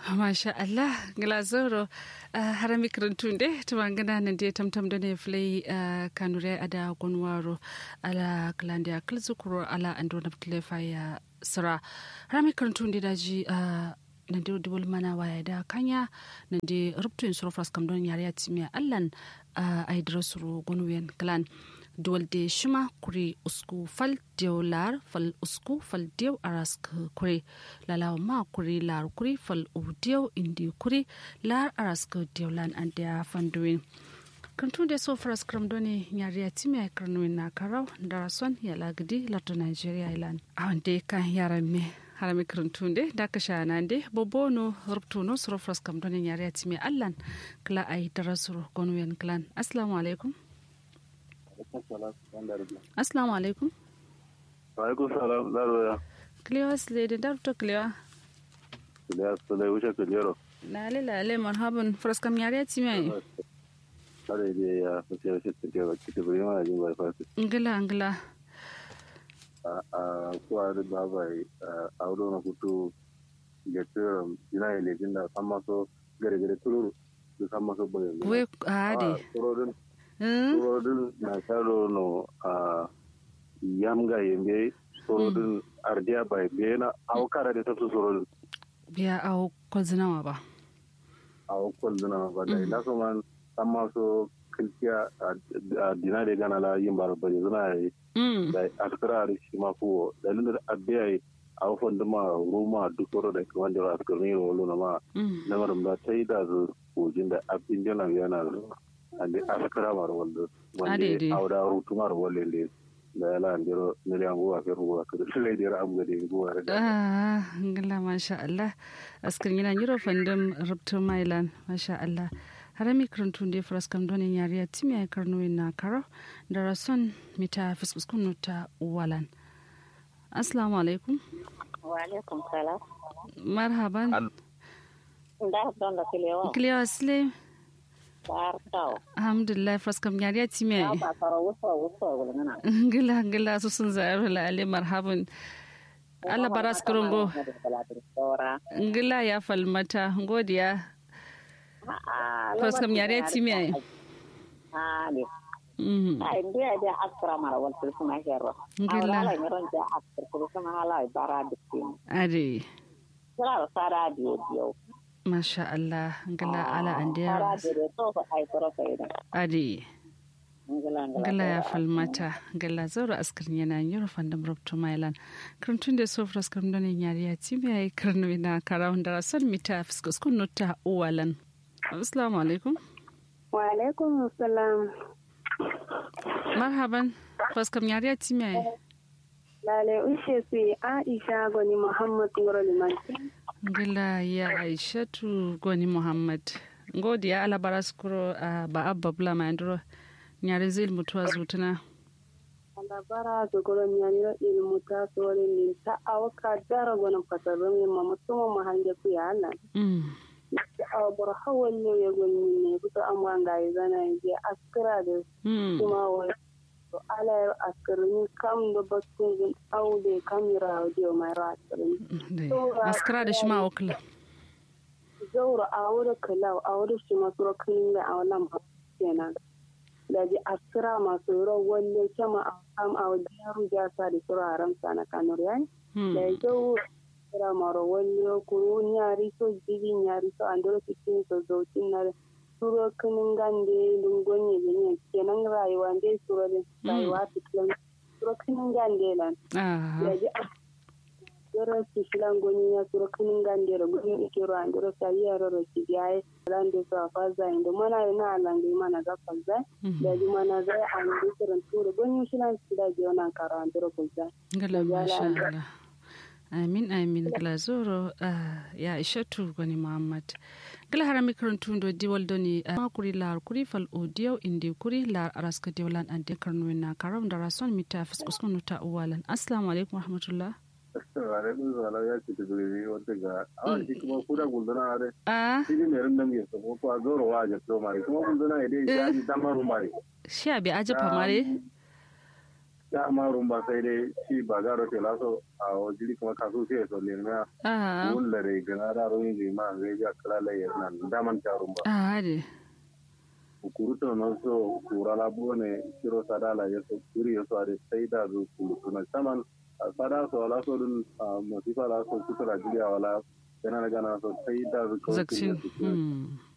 masha Allah glazoro harami karantunde tumangana nande tamtam done flay kanure ada gonwaro ala klande akal zukuro ala andona tlefa ya sara harami karantunde daji nande dubul mana waya da kanya nande rubtun surfras kam don yare timiya allan ay drasuru gonwen klan duwalde shima kuri usku fal dew lar fal usku fal dew arask kuri lalawa ma kuri lar kuri fal u dew indi kuri lar arask dew lan andia fanduin kantu da so faras kram doni nyari ya timi ay karnuin na karau darason ya lagdi lato nigeria ilan awande kan yaran me harami karantunde da ka sha nan de bobono rubtuno suro faras kam doni nyari ya timi allan kla ay darasuro gonwen klan assalamu alaikum assalamu alaikum alaikum salam laroya kliwa slede dar to kliwa da sale wuce kujero lale lale marhaban fraskam yare ti mai kare da ya fice wace take ba kike bari mana jin bai fasi ngila ngila a kuwa da babai a wurin na kutu ga tsirin jina ya lejin da san maso gare gare tururu da san maso bane we ade turodin turodin na sharo no a yamga yembe turodin ardiya bai bena aukara da tafi turodin biya au kwazinawa ba a kwalduna ba da ina so man san maso kilkiya a dina da gana la yin bar bari zuna yi da askara shi ma fuwo da linda abiya yi a wafan duma ruma duk wani da kuma da askar ne wolo na ma na maram da ta yi da zu kojin da abin jana yana zuwa a da askara mar wanda wanda a wada rutu mar wale ne da ya lan jiro miliyan guwa kai ruwa ka da sai da abu da guwa da ah ngala masha Allah askar yana yiro fandam rubtu mailan masha Allah harami karantun da faras kam donin yariya timi ay karno na karo da rason mita fiskuskun ta walan assalamu alaikum wa alaikum salam marhaban da don da kilewa kilewa sile barkaw alhamdulillah faras kam yariya timi ay ba fara wusa wusa wulngana ngila ngila su sun zayar la ale marhaban Allah baras kurungo ngila ya falmata godiya Fas kam yare ti mi ai. Ah ne. Mhm. Ai ndia dia akra mara wal tul kuma hero. Ngila. Ala ngiron dia akra tul kuma hala bara dikin. Ade. Sara sara dio dio. Masha Allah ngila ala Sara andiya. dio to ko ai toro kai da. Ade. Ngila ngila. Ngila ya falmata ngila zoro askar yana yoro fandam robto mailan. Karantun da sofra askar donin yariya ti mi ai karnu ina karawun da rason mita fiskus kun nutta uwalan. Assalamu alaikum. Wa alaikum salam. Marhaban. Faskam yariya ti mi ai. Lale ushe su Aisha Gwani Muhammad Ngoro Limanti. ngila ya aishatu goni muhammad ngodi ya ala bara skuro uh, ba abba bula ma andro nyare zil mutuwa zutuna Wanda bara su goro nyaniro ilmu ta sore ni ta awaka dara gwanin fasarren yin ma musamman ma hange ku ya Allah. mm. Da awa bar hawan ne ya gwani ne kusa an wanga ya zana ya je askira da mm. kuma wai. To ala ya askirin kam da bakin zin aude kamira da mai ra askirin. Dai, askara da shi ma wakila zaura a wuri kalau a wuri shi masu rokin da a wannan ba kenan da ji asira masu ro walle kama a kam a wajen yaro ja sa da sura haramsa na kanur yan da ya zo asira maro walle kuru nyari so jibi nyari so an dole cikin so zautin na suro kinin gande lungonye ne kenan rayuwa dai suro da rayuwa cikin suro kinin gande lan ah. da ji yoro si filan goni ya suro kinin gandero goni ikiro andero sa yero ro si biaye lande so afaza indo mana na lande mana ga faza da ji mana ga an di kiran turo goni filan si da jona karo andero kulza ngila masha Allah amin amin gila zoro uh, ya aishatu goni muhammad gila harami karantun do diwal doni uh, makuri lar kuri fal odiyo indi kuri lar araska diwalan ande karnu na karam da rason mita fiskuskun nuta uwalan assalamu alaikum warahmatullah alaikum salam ya ce ta gari wata ga awon shi kuma kuda gunduna are ah shi ne rin nan ya sabo ko a zoro wa ja to mari kuma gunduna ya dai ya ji damaru mari shi abi aje famare ta ma rumba sai dai shi ba garo te laso a wajiri kuma kasu sai so le na ah wulla re gana da ro yin ma ngai ga kala le yana da man ta rumba ah de kuruto no so kurala bone kiro sadala yeso kuri yeso ade saida zo kulutuna saman sada so ala so dun masifa la so kutura jiya wala yana gana so saida zo zakcin hmm